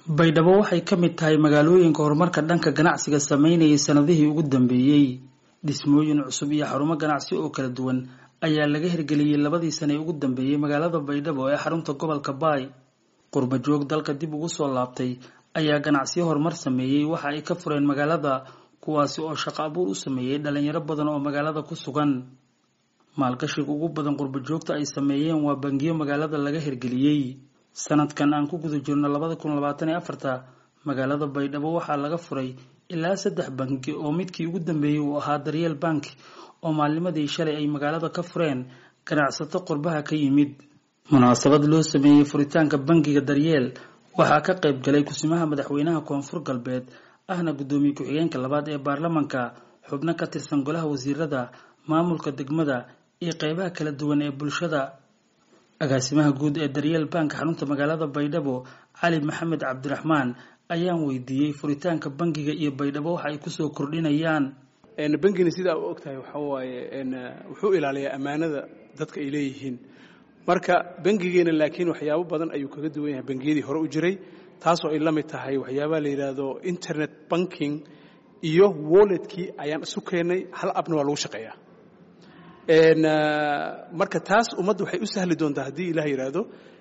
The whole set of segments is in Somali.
baydhabo waxay ka mid tahay magaalooyinka horumarka dhanka ganacsiga sameynayay sanadihii ugu dambeeyey dhismooyin cusub iyo xarumo ganacsi oo kala duwan ayaa laga hirgeliyey labadii sane ee ugu dambeeyey magaalada baydhabo ee xarunta gobolka baay qurba joog dalka dib ugu soo laabtay ayaa ganacsiyo horumar sameeyey waxa ay ka fureen magaalada kuwaasi oo shaqo abuur u sameeyey dhalinyaro badan oo magaalada ku sugan maalgashiga ugu badan qurba joogta ay sameeyeen waa bangiyo magaalada laga hirgeliyey sanadkan aan ku guda jirno labada kun labaatan iyo afarta magaalada baydhabo waxaa laga furay ilaa saddex bangi oo midkii ugu dambeeyey uu ahaa daryeel bank oo maalnimadii shalay ay magaalada ka fureen ganacsato qurbaha ka yimid munaasabad loo sameeyey furitaanka bangiga daryeel waxaa ka qayb galay kusimaha madaxweynaha koonfur galbeed ahna guddoomiye ku-xigeenka labaad ee baarlamanka xubno ka tirsan golaha wasiirada maamulka degmada iyo qeybaha kala duwan ee bulshada agaasimaha guud ee daryeel bank xarunta magaalada baydhabo cali maxamed cabdiraxmaan ayaan weydiiyey furitaanka bangiga iyo baydhabo waxa ay kusoo kordhinayaan bangina sidaa u ogtahay waxaa waaye wuxuu ilaaliyaa ammaanada dadka ay leeyihiin marka bangigeena laakiin waxyaabo badan ayuu kaga duwan yahay bangiyadii hore u jiray taasoo ay la mid tahay waxyaabaha la yidhaahdo internet banking iyo walletkii ayaan isu keennay hal abna waa lagu shaqeeyaa marka taas ummadda waxay u sahli doontaa haddii ilaah yidhaahdo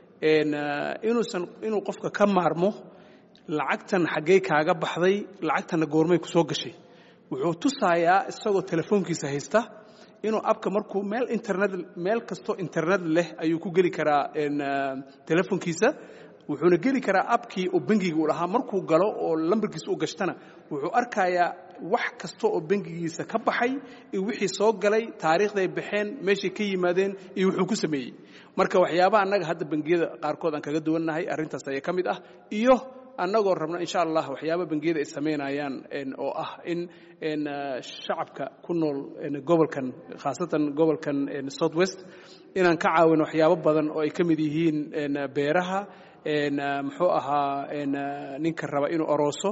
inuusan inuu qofka ka maarmo lacagtan xaggey kaaga baxday lacagtanna goormay ku soo gashay wuxuu tusayaa isagoo telefoonkiisa haysta inuu abka markuu meel internet meel kastoo internet leh ayuu ku geli karaa telefoonkiisa wuxuuna geli karaa abkii oo bangiga uu lahaa markuu galo oo lambarkiisa u gashtana wuxuu arkayaa wax kasta oo bangigiisa ka baxay iyo wixii soo galay taariikhday baxeen meeshay ka yimaadeen iyo wuxuu ku sameeyey marka waxyaabaha annaga hadda bangiyada qaarkood aan kaga duwannahay arrintaas ayaa ka mid ah iyo annagoo rabna insha allah waxyaaba bangiyada ay samaynayaan oo ah in shacabka ku nool gobolkan khaasatan gobolkan south west inaan ka caawino waxyaabo badan oo ay ka mid yihiin beeraha muxuu ahaa ninka raba inuu orooso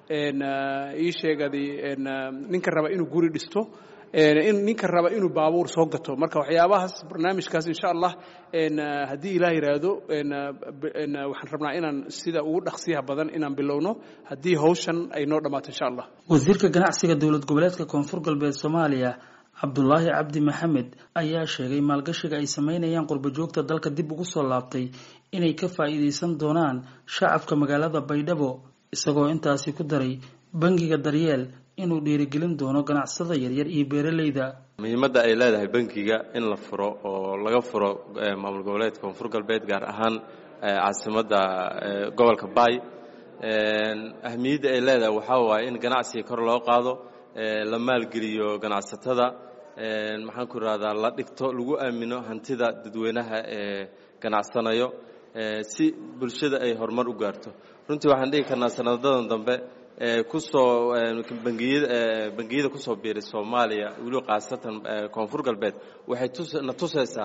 ii sheegadi ninka raba inuu guri dhisto ninka raba inuu baabuur soo gato marka waxyaabahaas barnaamijkaas insha allah haddii ilaah yidhaahdo waxaan rabnaa inaan sida ugu dhaqsiyaha badan inaan bilowno haddii hawshan ay noo dhammaato insha allah wasiirka ganacsiga dowlad goboleedka koonfur galbeed soomaaliya cabdulaahi cabdi maxamed ayaa sheegay maalgashiga ay sameynayaan qurba joogta dalka dib ugu soo laabtay inay ka faa'iidaysan doonaan shacabka magaalada baydhabo isagoo intaasi ku daray bangiga daryeel inuu dhiirigelin doono ganacsada yaryar iyo beeraleyda muhiimadda ay leedahay bangiga in la furo oo laga furo maamul goboleedka koonfur galbeed gaar ahaan caasimadda gobolka baay ahmiyadda ay leedahay waxaa waaye in ganacsiga kor loo qaado la maalgeliyo ganacsatada maxaan ku irahdaa la dhigto lagu aamino hantida dadweynaha ee ganacsanayo si bulshada ay horumar u gaarto runtii waxaan dhigi karnaa sanadadan dambe kusoo bangiyada bangiyada kusoo biiray soomaaliya weliba khaasatan koonfur galbeed waxay na tusaysaa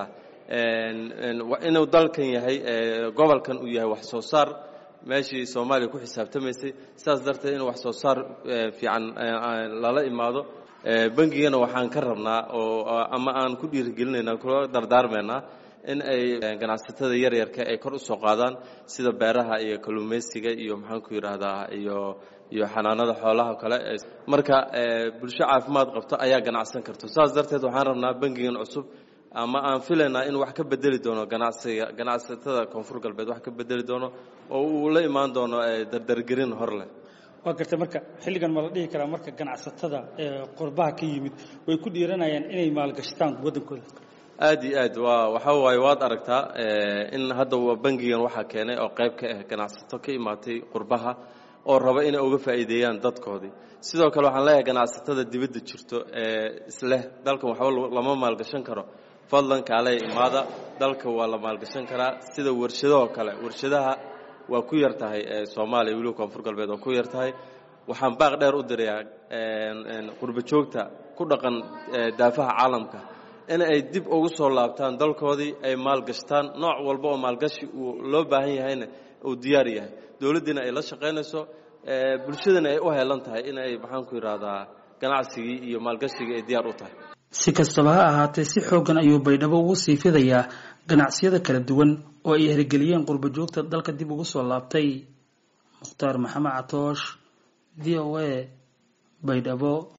inuu dalkan yahay gobolkan uu yahay wax soo saar meeshii soomaaliya ku xisaabtamaysay sidaas darteed in wax soo saar fiican lala imaado bangigana waxaan ka rabnaa oo ama aan ku dhiirigelinayna kula dardaarmaynaa in ay ganacsatada yaryarka ay kor u soo qaadaan sida beeraha iyo kalluumaysiga iyo maxaan ku yidhaahdaa iyo iyo xanaanada xoolaha kale marka bulsho caafimaad qabto ayaa ganacsan karto saas darteed waxaan rabnaa bangigan cusub ama aan filaynaa in wax ka bedeli doono ganacsiga ganacsatada koonfur galbeed wax ka bedeli doono oo uu la imaan doono dardargerin hor leh waa gartay marka xilligan ma la dhihi karaa marka ganacsatada qurbaha ka yimid way ku dhiiranayaan inay maalgashtaan waddankooda aad iyo aad waa waxaa waaye waad aragtaa in hadda bangigan waxaa keenay oo qayb ka ah ganacsato ka imaatay qurbaha oo raba inay uga faa'iideeyaan dadkoodii sidoo kale waxaan leeyahay ganacsatada dibadda jirto ee isleh dalkan waxba lama maalgashan karo fadlan kaaley imaada dalka waa la maalgashan karaa sida warshadahoo kale warshadaha waa ku yar tahay soomaaliya weliba koonfur galbeed waa ku yar tahay waxaan baaq dheer u dirayaa qurba joogta ku dhaqan daafaha caalamka in ay dib ugu soo laabtaan dalkoodii ay maalgashtaan nooc walba oo maalgashi uu loo baahan yahayna uu diyaar yahay dowladdiina ay la shaqaynayso bulshadana ay u heelan tahay in ay maxaan ku yidhaahdaa ganacsigii iyo maalgashigii ay diyaar u tahay si kastaba ha ahaatee si xooggan ayuu baydhabo ugu sii fidayaa ganacsiyada kala duwan oo ay hirgeliyeen qurba joogta dalka dib ugu soo laabtay mukhtaar maxamed catoosh v o a baydhabo